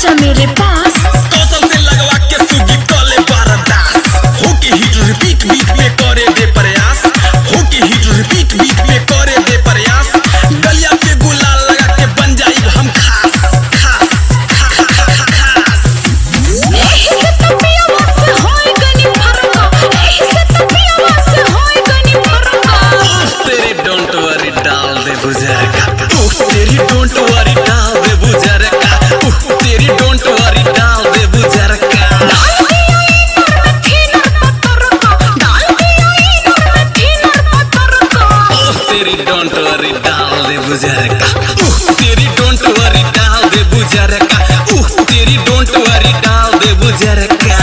आजा मेरे पास कौशल से लगवा के सुगी कले बारदास हो के हिट रिपीट बीट में करे दे प्रयास हो के हिट रिपीट बीट में करे दे प्रयास गलिया पे गुलाल लगा के बन जाई हम खास खास खा- खा- खा- खास एही से तो पियवा से होई गनी फरका एही से तो पियवा से होई गनी फरका उफ, तेरी डोंट वरी डाल दे बुजर का उफ, तेरी डोंट वरी डाल दे बुजर का उफ, तेरी डोंट वरी डाल दे बुजर का डाल दिया इनर में थीनर पतरका डाल दिया इनर में थीनर पतरका उफ, तेरी डोंट वरी डाल दे बुजर का उफ, तेरी डोंट वरी डाल दे बुजर का उफ, तेरी डोंट वरी डाल दे बुजर का